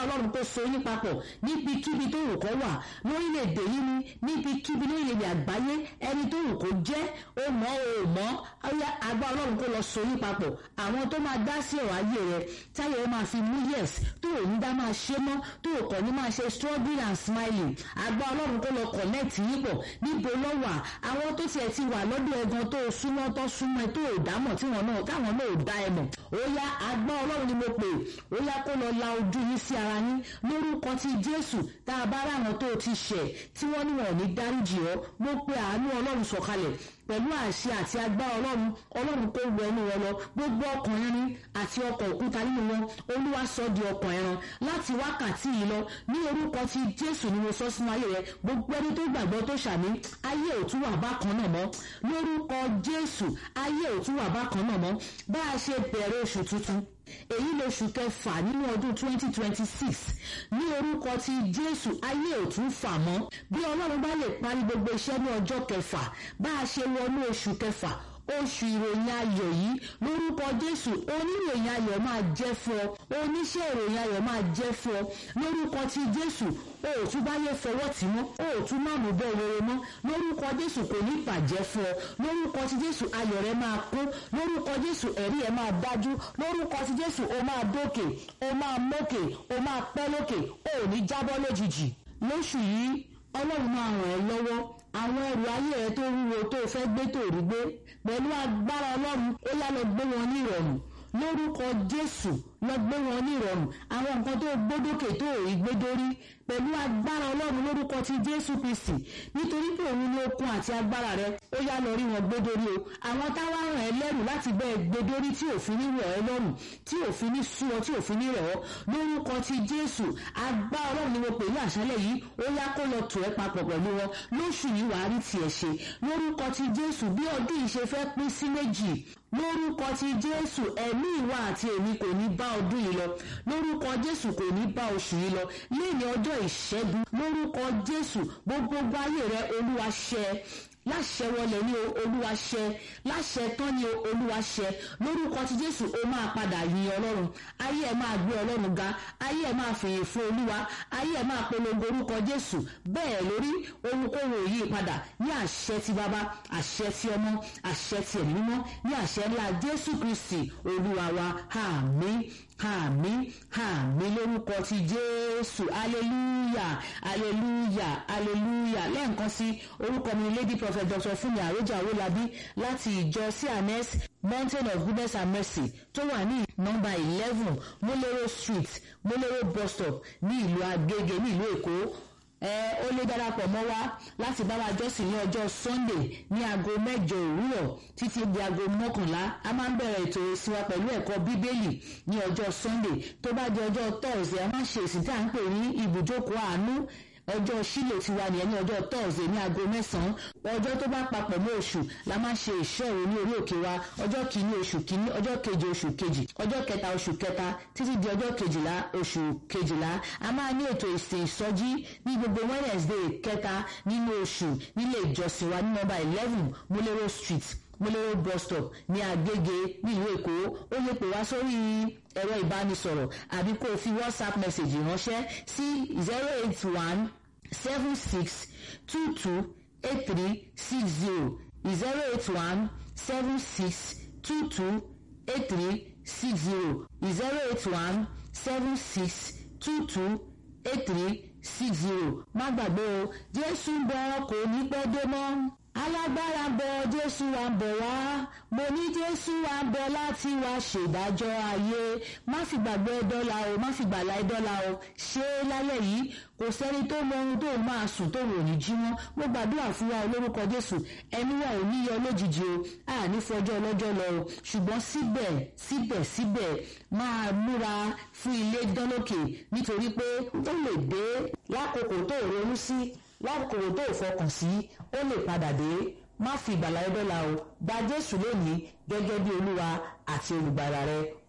ọlọ́run kó so yín papọ̀ níbikíbi tó wù kọ́ wà lórílẹ̀‐èdè yìí ni níbikíbi lórílẹ̀‐èdè àgbáyé ẹni tó wù kó jẹ́ ó mọ̀ ó mọ̀ ọyá agbá ọlọ́run kó lọ so yín papọ̀ àwọn tó máa dá sí ọ̀rọ̀ ayé rẹ táyà ó máa fi mú yes tó ò ní dá máa ṣe mọ́ tó ò kàn ní máa ṣe struggling and smiling agbá ọlọ́run kó lọ connect yín pọ̀ níbo ló wà àwọn tó tiẹ̀ ti wà lọ́dọ̀ ẹ̀gan tó súnmọ́ tó súnmọ́ tó ò dámọ̀ tí wọn náà táwọn náà ò dá ẹ mọ̀ ó yá agbá ọlọ́run ni mo pè ó yá kó lọ la ojú yín sí ara yín lórúkọ ti jésù tá a bá ráwọn tó ti ṣẹ̀ tí wọ́n ní wọn ò ní dáríjì ọ́ mo pe àánú ọlọ́run sọ̀kalẹ̀ pẹ̀lú àṣẹ àti agbára ọlọ́run ọlọ́run kó wọ inú wọn lọ gbogbo ọkàn irin àti ọkọ̀ òkúta nínú wọn olúwa sọ di ọkàn ẹran láti wákàtí yìí lọ ní orúkọ ti jésù ni mo sọ sínú ayé rẹ gbogbo ẹni tó gbàgbọ́ tó ṣàmì ayé ò tún wà bákan náà mọ́ lórúkọ jésù ayé ò tún wà bákan náà mọ́ bá a ṣe bẹ̀rẹ̀ oṣù tuntun èyí lóṣù kẹfà nínú ọdún 2026 ní orúkọ ti jésù ayé ò tún fà mọ́ bí ọlọ́run bá lè parí gbogbo iṣẹ́ ní ọjọ́ kẹfà bá a ṣe wọnú oṣù kẹfà oṣù ìròyìn ayọ̀ yìí lórúkọ jésù oníròyìn ayọ̀ máa jẹ́ fún ọ oníṣẹ́ ìròyìn ayọ̀ máa jẹ́ fún ọ lórúkọ ti jésù o ò tún báyé fọwọ́ tì mọ́ o ò tún má mú bẹ́ẹ̀ rere mọ́ lórúkọ jésù kò ní bàjẹ́ fún ọ lórúkọ ti jésù ayọ̀ rẹ máa kún lórúkọ jésù ẹ̀rí ẹ máa dájú lórúkọ ti jésù o máa dókè o máa mókè o máa pẹ́ lókè o ò ní jábọ́ lójijì lóṣù yìí ọlọ́run máa ràn ẹ́ lọ́wọ́ àwọn ẹrù ayé ẹ tó wúwo tó fẹ́ gbé tó rí gbé pẹ̀lú agbára ọlọ́run ó yá lọ gbé wọn ní ìrọ̀rùn lórúkọ jésù lọ gbé wọn ní ìrọ̀rùn àwọn nǹkan tó gbódókè tó rí gbé dórí pẹ̀lú agbára ọlọ́run lórúkọ ti jésù kristi nítorí pé òun ní okun àti agbára rẹ ó yá lọ rí wọn gbé dórí o àwọn táwa ràn ẹ́ lẹ́rù láti bẹ́ẹ̀ gbé dórí tí òfin ní rọ̀ ẹ́ lọ́rùn tí òfin ní sú ọ tí òfin ní rẹ̀ ọ́ lórúkọ ti jésù agbára ọlọ́run ni mo pè ní àṣálẹ̀ yìí ó yá kó lọ tò ẹ́ papọ̀ pẹ̀lú wọn lóṣù yìí wàá rí tiẹ̀ ṣe lórúkọ ti jésù bí ọdún yìí ṣe fẹ́ pín sí méjì lórúkọ ti jésù ẹ̀mí ìwà àti èmi kò ní bá ọdún yìí lọ lórúkọ jésù kò ní bá oṣù yìí lọ lẹ́yìn ọjọ́ ìṣẹ́gun lórúkọ jésù gbogbo ayé rẹ olúwa ṣẹ láṣẹ wọlé ní olúwa ṣẹ láṣẹ tán ní olúwa ṣẹ lórúkọ ti jésù ó máa padà yin ọlọ́run ayé ẹ máa gbé ọlọ́run ga ayé ẹ máa fèyè fún olúwa ayé ẹ máa polongo orúkọ jésù bẹ́ẹ̀ lórí ohunkóhun òyì padà ní àṣẹ ti bàbá àṣẹ ti ọmọ àṣẹ ti ẹ̀mí mímọ́ ní àṣẹ ńlá jésù kristi olúwa wa àmín àmín àmín lórúkọ ti jésù aleluya aleluya aleluya lẹ́ẹ̀kan sí orúkọ mi lady prophet dr fúnmi àròjà owólabí láti ìjọ cns mountain of goodness and mercy tó wà ní nọ́mbà eleven molero street molero bus stop ní ìlú agége ní ìlú èkó ẹ ó lè darapọ̀ mọ́ wa láti bá wa jọ́sìn ní ọjọ́ sunday ní aago mẹ́jọ òwúrọ̀ títí di aago mọ́kànlá a máa ń bẹ̀rẹ̀ ètò ìsìnwá pẹ̀lú ẹ̀kọ́ bíbélì ní ọjọ́ sunday tó bá di ọjọ́ thursday a máa ń ṣe ìsìn tí à ń pè ní ibùjókòó àánú ọjọ́ sílò ti wà nìyẹn ní ọjọ́ thursday ní aago mẹ́sàn-án ọjọ́ tó bá papọ̀ mọ́ oṣù la máa ń ṣe ìṣòro ní orí òkè wa ọjọ́ kìíní oṣù kìíní ọjọ́ keje oṣù kejì ọjọ́ kẹta oṣù kẹta títí di ọjọ́ kejìlá oṣù kejìlá a máa ní ètò ìsìn ìsọjí ní gbogbo wednesday kẹta nínú oṣù nílé ìjọsìn wa ní nọ́mbà eleven molero street molero bus stop ní agége nílùú èkó ó lè pè wá sórí ẹ̀rọ ìbánisọ̀rọ̀ àbí kó o fi whatsapp message ránṣẹ́ sí zero eight one seven six two two eight three six zero zero eight one seven six two two eight three six zero zero eight one seven six two two eight three six zero má gbàgbé o jésù ń bọ̀ kò ní pẹ́ dé mọ́ alágbára ń bọ̀ jésù wa ń bọ̀ wá mo ní jésù wa ń bọ̀ láti wá ṣèdájọ́ ayé má fi gbàgbé dọ́là o má fi gbàlà dọ́là o ṣé lálẹ́ yìí kò sẹ́ni tó mọ ohun tó máa sùn tó wò ní jí mọ́ mo gbàdúrà fún wa olórúkọ jésù ẹni wa ò ní yọ lójijì o a ní fọjọ́ ọlọ́jọ́ lọ o ṣùgbọ́n síbẹ̀ síbẹ̀ síbẹ̀ máa múra fún ilé dánlókè nítorí pé ó lè dé lákòókò tó ronú sí lákòókò tó fọkàn sí ó lè padà dé má fi ìgbàlá ẹdọ́la o gba jésù lónìí gẹ́gẹ́ bí olúwa àti olùgbàlà rẹ